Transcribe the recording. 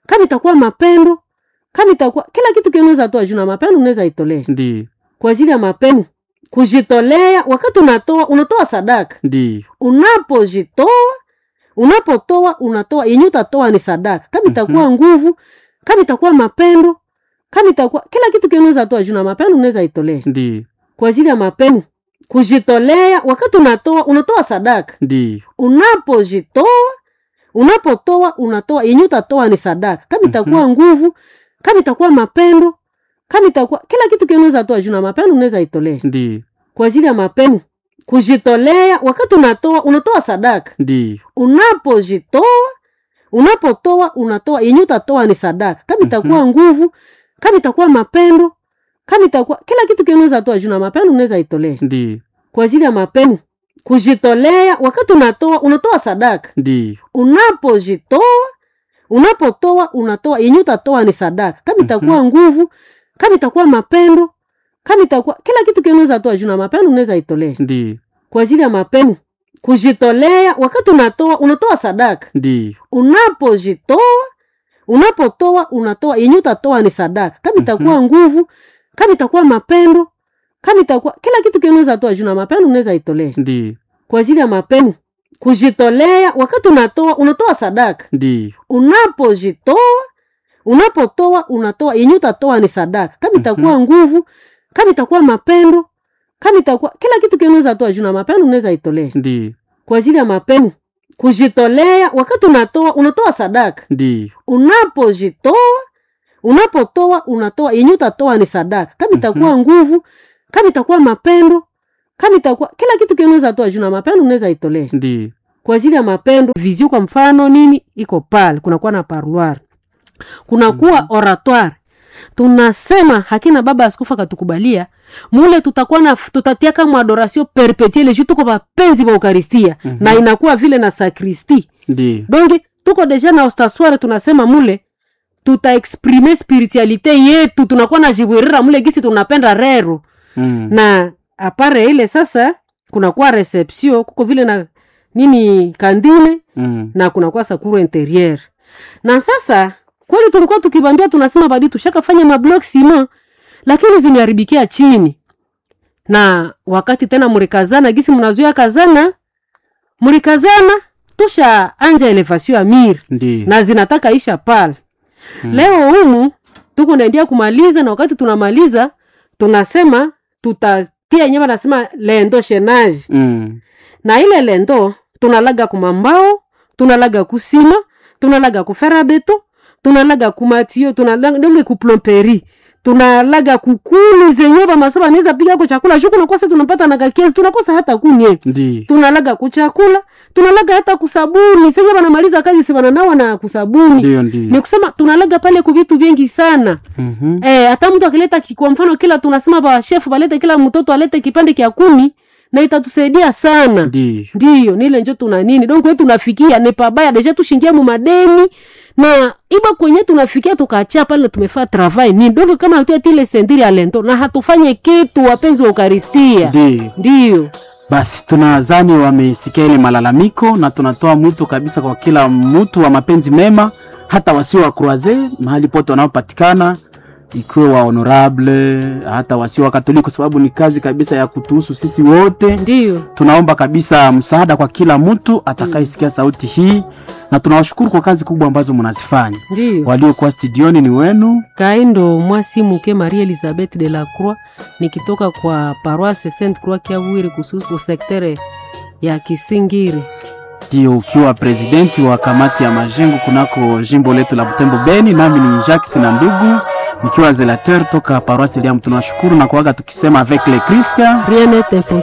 kama itakuwa mapendo kama itakuwa kila kitu kinaweza toa juu na mapendo unaweza itolea Ndiyo. kwa ajili ya mapendo kujitolea wakati unatoa unatoa sadaka Ndiyo. unapojitoa unapotoa unatoa yenye utatoa ni sadaka kama itakuwa nguvu kama itakuwa mapendo kama itakuwa kila kitu kinaweza toa juu na mapendo unaweza itolea Ndiyo. kwa ajili ya mapendo kujitolea wakati unatoa unatoa sadaka Ndiyo. unapojitoa unapotoa unatoa yenye utatoa ni sadaka kama itakuwa nguvu kama itakuwa mapendo kama itakuwa kila kitu kinaweza toa juu na mapendo unaweza itolea Ndiyo. kwa ajili ya mapendo kujitolea wakati unatoa unatoa sadaka Ndiyo. unapojitoa unapotoa unatoa yenye utatoa ni sadaka kama itakuwa nguvu kama itakuwa mapendo kama itakuwa kila kitu kinaweza toa juu na mapendo unaweza itolea Ndiyo. kwa ajili ya mapendo kujitolea wakati unatoa unatoa sadaka Ndiyo. unapojitoa unapotoa unatoa yenye utatoa ni sadaka kama itakuwa nguvu kama itakuwa mapendo kama itakuwa kila kitu kinaweza toa juu na mapendo unaweza itolea Ndiyo. kwa ajili ya mapendo kujitolea wakati unatoa unatoa sadaka Ndiyo. unapojitoa unapotoa unatoa yenye utatoa ni sadaka kama itakuwa nguvu kama itakuwa mapendo kama itakuwa kila kitu kinaweza toa juu na mapendo unaweza itolea Ndiyo. kwa ajili ya mapendo kujitolea wakati unatoa unatoa sadaka Ndiyo. unapojitoa unapotoa unatoa yenye utatoa ni sadaka kama itakuwa nguvu kama itakuwa mapendo kama itakuwa kila kitu kinaweza toa juu na mapendo unaweza itolea Ndiyo. kwa ajili ya mapendo kujitolea wakati unatoa unatoa sadaka Ndiyo. unapojitoa unapotoa unatoa yenye utatoa ni sadaka kama itakuwa nguvu kama itakuwa mapendo kama itakuwa kila kitu kinaweza toa juu na mapendo unaweza itolea Ndiyo. kwa ajili ya mapendo vizio kwa mfano nini iko pale kunakuwa na parloir kunakuwa oratoire tunasema hakina baba askofu akatukubalia mule tutakuwa na tutatia kama adoration perpetuelle juu tuko wapenzi wa eukaristia na inakuwa vile na sakristi Ndiyo. donge tuko deja na ostasware tunasema mule tutaexprime spiritualite yetu tunakuwa na jibwirira mule gisi tunapenda rero Mm. na apare ile sasa kunakuwa reception kuko vile na nini kandine Mm. na kunakuwa sakuru interieur na sasa kweli tulikuwa tukibambia tunasema badi tushakafanya mablok sima lakini zimeharibikia chini na wakati tena mlikazana gisi mnazuia kazana mlikazana tusha anja elevation ya miri Ndiyo. na zinataka isha pale hmm. leo humu tuko naendia kumaliza na wakati tunamaliza tunasema tutatia nyema nasema lendo shenaji Mm. na ile lendo tunalaga kumambao tunalaga kusima tunalaga kufera beto tunalaga kumatio tunalaga ndenge kuplomperi tunalaga kukuni zenye bamasoba niza piga ko chakula shuku nakosa tunapata na kakezi tunakosa hata kunye Ndiyo. tunalaga kuchakula tunalaga hata kusabuni senye banamaliza kazi si bananawa na kusabuni Ndiyo. ni Ndiyo. kusema tunalaga pale kuvitu vingi sana Mhm. Eh, hata mtu akileta ki- kwa mfano kila tunasema ba chef balete kila mtoto alete kipande kya kuni na itatusaidia sana Ndiyo. ndiyo nile njo tuna nini donc we tunafikia ni pabaya deja tushingia mu madeni na iba kwenye tunafikia tukachia pale tumefaa travail nini donc kama hatuatile sendiri alento na hatufanye kitu wapenzi wa ukaristia Ndiyo. ndiyo Basi tunadhani wamesikia ile malalamiko na tunatoa mwito kabisa kwa kila mtu wa mapenzi mema, hata wasio wa croise mahali pote wanaopatikana, ikiwe wa honorable, hata wasio wa Katoliki, kwa sababu ni kazi kabisa ya kutuhusu sisi wote. ndiyo Tunaomba kabisa msaada kwa kila mtu atakayesikia sauti hii, na tunawashukuru kwa kazi kubwa ambazo mnazifanya. ndiyo Waliokuwa studioni ni wenu kaindo mwasi muke marie elizabeth de la croix nikitoka kwa paroisse sainte croix kiavwiri kususu sektere ya kisingiri ndio ukiwa presidenti wa kamati ya majengo kunako jimbo letu la Butembo Beni, nami ni Jacques na ndugu nikiwa zelateur toka paroisse Liam. Tunawashukuru na kuaga tukisema avec le Christ rien n'est impossible